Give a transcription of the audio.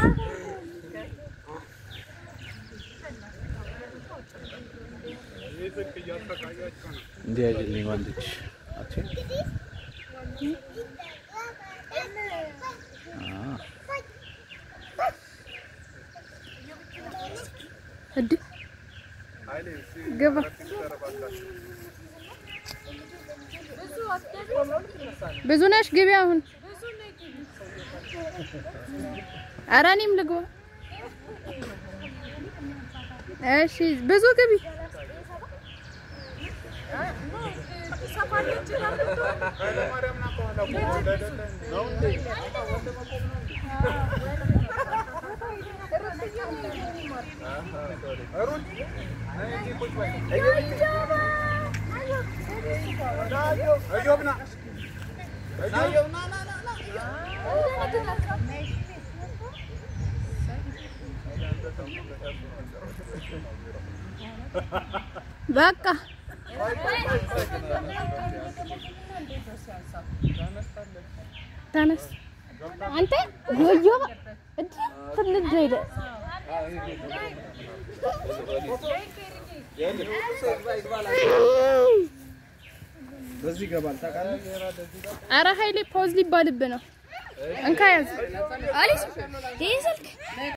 እንዲህ አይደለም ወንድች አቺ እድ ግባ ብዙ ነሽ ግቢ አሁን ኧረ እኔም ልግባ እሺ ብዙ ግቢ በቃ ተነስ አንተ ዮዮ እድ ትልጅ ሄደ በዚህ ይገባል ታውቃለህ። አረ ኃይሌ ፖዝ ሊባልብ ነው እንካ ያዝ አሊስ ይህ ስልክ